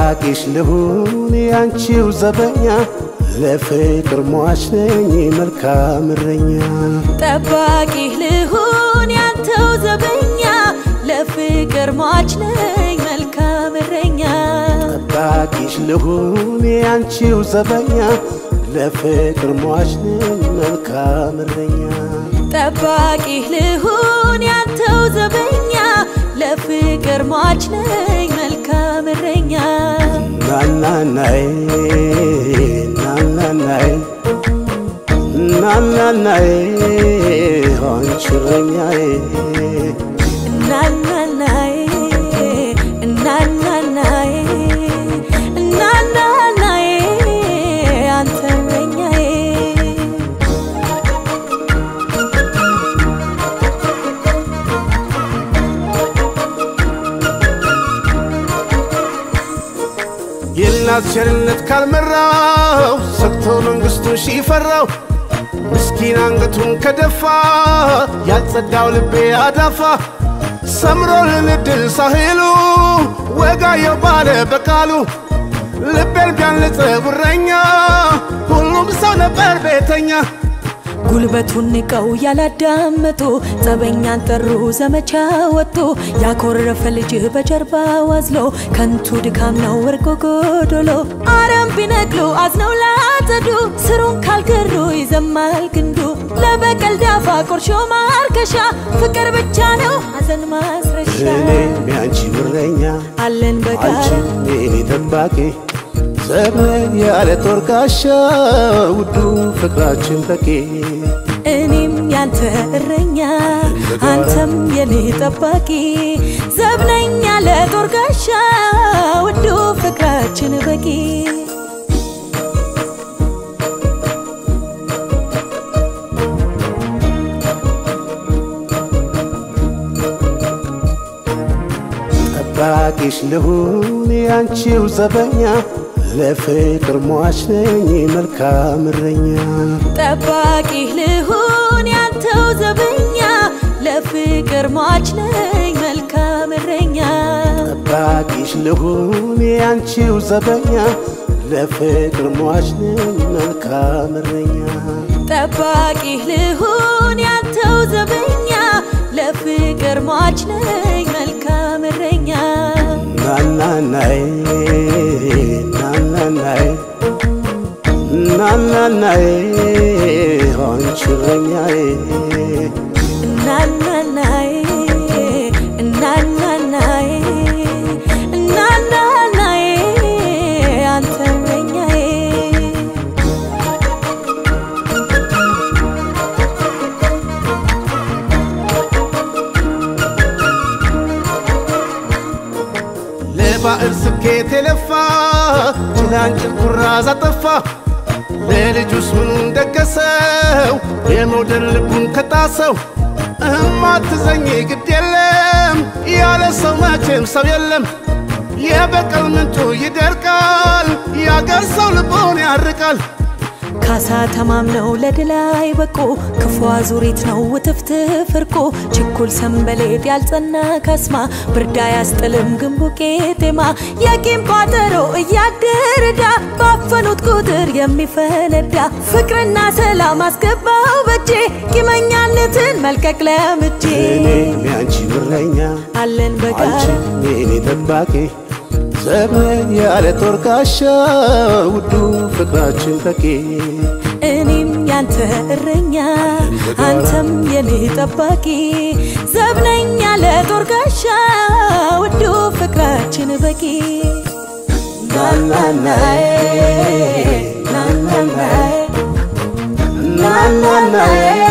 ጠባቂሽ ልሁን ያንቺው ዘበኛ ለፍቅር ሟች ነኝ መልካም እረኛ ጠባቂህ ልሁን ያንተው ዘበኛ ለፍቅር ሟች ነኝ መልካም እረኛ ጠባቂሽ ልሁን ያንቺው ዘበኛ ለፍቅር ሟች ነኝ መልካም እረኛ ጠባቂህ ልሁን ያንተው ዘበኛ ለፍቅር ሟች ነኝ መልካም እረኛ ናናናይ ናናናይ ናናናይ አንቺ እረኛዬ እናናናዬ እናናናዬ እናናናዬ አንተ እረኛዬ የእናት ቸርነት ካልመራው ሰግቶ መንግሥቱን ሺፈራው ምስኪን አንገቱን ከደፋ ያልጸዳው ልቤ አዳፋ ሰምሮልን እድል ሳህሉ ወጋየው ባለ በቃሉ ልቤን ቢያንጽ ጉረኛ ሁሉም ሰው ነበር ቤተኛ ጉልበቱን ንቀው ያላዳመጡ ጸበኛን ጠሩ ዘመቻ ወጡ ያኮረፈ ልጅ በጀርባ ዋዝሎ ከንቱ ድካም ነው ወርቆ ጎዶሎ አረም ቢነቅሉ አዝነው ላጸዱ ስሩን ካልገሩ ይዘማል ግንዱ ለበቀል ዳፋ ቁርሾ ማርከሻ ፍቅር ብቻ ነው ሐዘን ማስረሻ እኔም ያንቺ እረኛ አለን በጋራ አንቺም የኔ ጠባቂ ዘመን ያለ ጦር ጋሻ ውዱ ፍቅራችን በቂ እኔም ያንተ እረኛ አንተም የኔ ጠባቂ ዘብነኛ ለጦር ጋሻ ውዱ ፍቅራችን በቂ ጠባቂሽ ልሁን ያንቺው ዘበኛ ለፍቅር ሟች ነኝ መልካም እረኛ ጠባቂህ ልሁን ያንተው ዘበኛ ለፍቅር ሟች ነኝ መልካም እረኛ ጠባቂሽ ልሁን ያንቺው ዘበኛ ለፍቅር ሟች ነኝ መልካም እረኛ ጠባቂህ ልሁን ያንተው ዘበኛ ለፍቅር ሟች ነኝ መልካም እረኛ ናናናይ ናናናይ ናናናይ አንቺ እረኛዬ እናናናዬ እናናናዬ እናናናዬ አንተ እረኛዬ ለባዕር ስኬት የለፋ ጭላንጭል ኩራዝ አጠፋ ለልጁስ ምኑን ደገሰው የመውደድ ልቡን ከጣሰው እማትዘኝ ግድ የለም ያለ ሰው መቼም ሰው የለም የበቀል ምንጩ ይደርቃል ያገር ሰው ልቦን ያርቃል ካሳ ተማምነው ለድል አይበቁ ክፉ አዙሪት ነው ውትፍትፍ እርቁ ችኩል ሰንበሌጥ ያልጸና ካስማ ብርዳ ያስጥልም ግንቡ ቄጤማ የቂም ቋጠሮ እያደረዳ ባፈኑት ቁጥር የሚፈነዳ ፍቅርና ሰላም አስገባው በጄ ቂመኛነትን መልቀቅ ለምጄ እኔም ያንቺ እረኛ አለን በጋራ አንቺም የኔ ጠባቂ ዘመን ያለ ጦር ጋሻ ውዱ ፍቅራችን በቂ እኔም ያንተ እረኛ አንተም የኔ ጠባቂ ዘብነኛ ለጦር ጋሻ ውዱ ፍቅራችን በቂ ናናናዬ ናናናዬ ናናናዬ